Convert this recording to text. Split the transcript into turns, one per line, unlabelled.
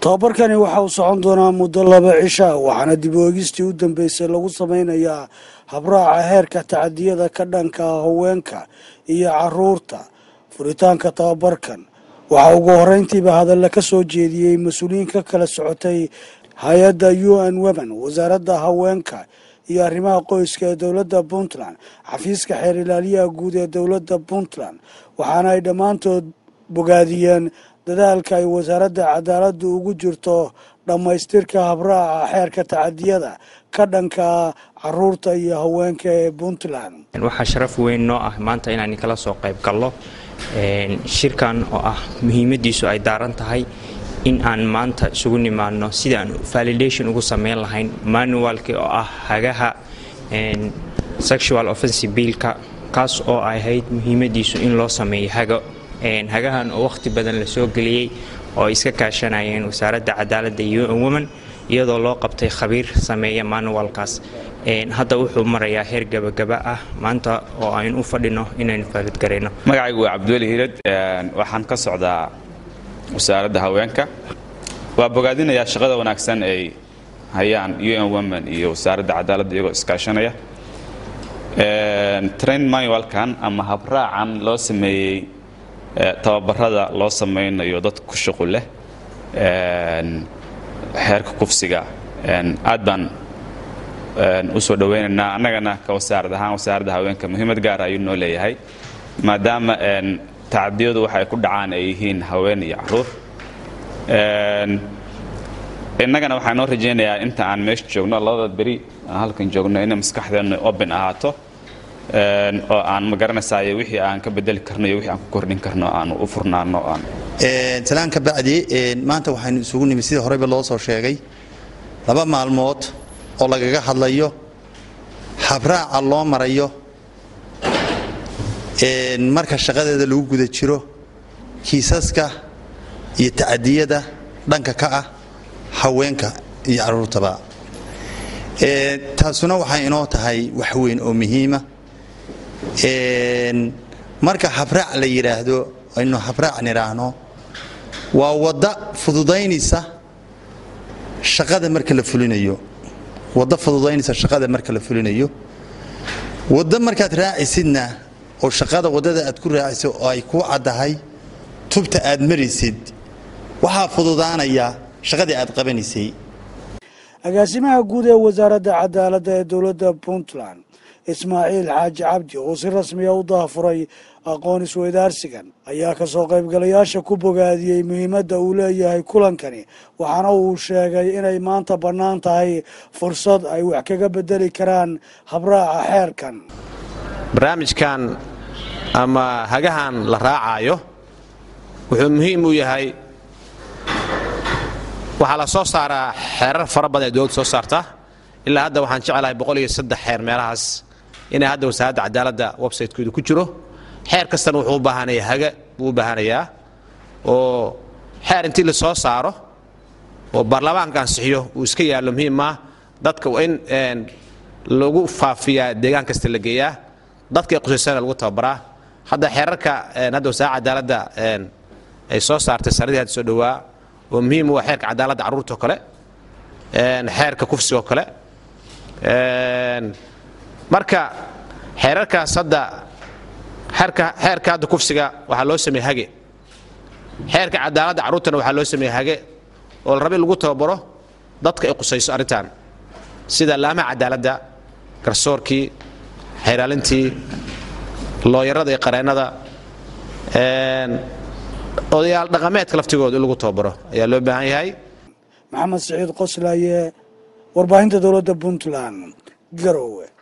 tobabarkani waxa uu socon doonaa muddo laba cisha waxaana dib u eegistii u dambeysay lagu sameynayaa habraaca heerka tacadiyada ka dhanka haweenka iyo caruurta furitaanka tobabarkan waxaa ugu horeyntiiba hadalla ka soo jeediyey mas-uuliyiin ka kala socotay hay-adda u n women wasaaradda haweenka iyo arrimaha qoyska ee dowladda puntland xafiiska xeer ilaaliyaha guud ee dowladda puntland waxaana ay dhammaantood bogaadiyeen dadaalka ay wasaaradda cadaaladda ugu jirto dhammaystirka habraaca xeerka tacadiyada ka dhanka caruurta iyo haweenka ee puntland
waxaa sharaf weyn noo ah maanta inaan kala soo qayb gallo shirkan oo ah muhiimadiisu ay daaran tahay in aan maanta isugu nimaadno sida aan validation ugu sameyn lahayn manualki oo ah hagaha sexual offensive biilka kaas oo ay ahayd muhiimadiisu in loo sameeyo hago hagahan oo wakhti badan la soo geliyey oo ay iska kaashanayeen wasaaradda cadaaladda iyo un woman iyadoo loo qabtay khabiir sameeya manualkaas hadda wuxuu marayaa heer gabagaba ah maanta oo aynu u fadhino inaynu faalidgarayno
magacaygu waa cabdiweli hiirad waxaan ka socdaa wasaaradda haweenka waa bogaadinayaa shaqada wanaagsan ay hayaan un women iyo wasaaradda cadaaladda iyagoo iskaashanaya train manualkan ama habraacan loo sameeyey tababarada loo samaynayo dadka ku shuqul leh xeerka kufsiga aad baan u soo dhowaynaynaa annagana ka wasaarad ahaan wasaaradda haweenka muhiimad gaara ayuu noo leeyahay maadaama tacadiyadu waxay ku dhacaan ay yihiin haween iyo caruur innagana waxaa noo rajaynayaa inta aan meesha joogno labada beri aan halkan joogno inay maskaxdeennu open ahaato oo aan ma garanaysaay wixii aan ka bedeli karno iyo wixii aan ku kordhin karno aan u furnaano aan
talaan ka bacdi maanta waxaynu isugu nimid sidii horeyba loo soo sheegay laba maalmood oo lagaga hadlayo habraaca loo marayo marka shaqadeeda lagu guda jiro kiisaska iyo tacadiyada dhanka ka ah haweenka iyo caruurtaba taasuna waxay inoo tahay wax weyn oo muhiima marka habraac la yidhaahdo aynu habraac nidhaahno waa wadda fududaynaysa shaqada marka la fulinayo wadda fududaynaysa shaqada marka la fulinayo wadda markaad raacisidna oo shaqada waddada aad ku raaciso oo ay kuu caddahay tubta aad maraysid waxaa fududaanaya shaqadii aad qabanaysay
agaasimaha guud ee wasaaradda cadaaladda ee dowladda puntland ismaaciil xaaji cabdi oo si rasmiya u daafuray aqoon isweydaarsigan ayaa kasoo qaybgalayaasha ku bogaadiyey muhiimadda uu leeyahay kulankani waxaana uu sheegay inay maanta bannaan tahay fursad ay wax kaga bedeli karaan habraaca xeerkan
barnaamijkan ama hagahan la raacaayo wuxuu muhiim u yahay waxaa la soo saaraa xeerar fara badan ee dowladda soo saarta ilaa hadda waxaan jeclahay boqol iyo saddex xeer meelahaas inay hadda wasaaradda cadaaladda websaytekooda ku jiro xeer kastana wuxuu u baahanaya haga buu u baahanayaa oo xeer intii la soo saaro oo baarlamaanka ansixiyo uu iska yaallo muhiimaa dadka waa in lagu faafiyaa deegaan kasta la geeyaa dadka ee qusaysana lagu tababaraa hadda xeerarka hadda wasaaradda cadaaladda ay soo saartay sanadii hadda soo dhowaa oo muhiim waa xeerka cadaaladda carruurta oo kale xeerka kufsiga oo kale marka xeerarkaas hadda xeerka hadda kufsiga waxaa loo sameeye hage xeerka cadaaladda carruurtana waxaa loo sameeye hage oo la raba in lagu tababaro dadka ay qusayso arrintan sida laamaha cadaaladda garsoorkii xeeraalintii looyarada iyo qareennada odayaal dhaqameedka laftigooda in lagu tababaro ayaa loo baahan yahay
maxamed siciid qoslaaye warbaahinta dowladda puntland garowe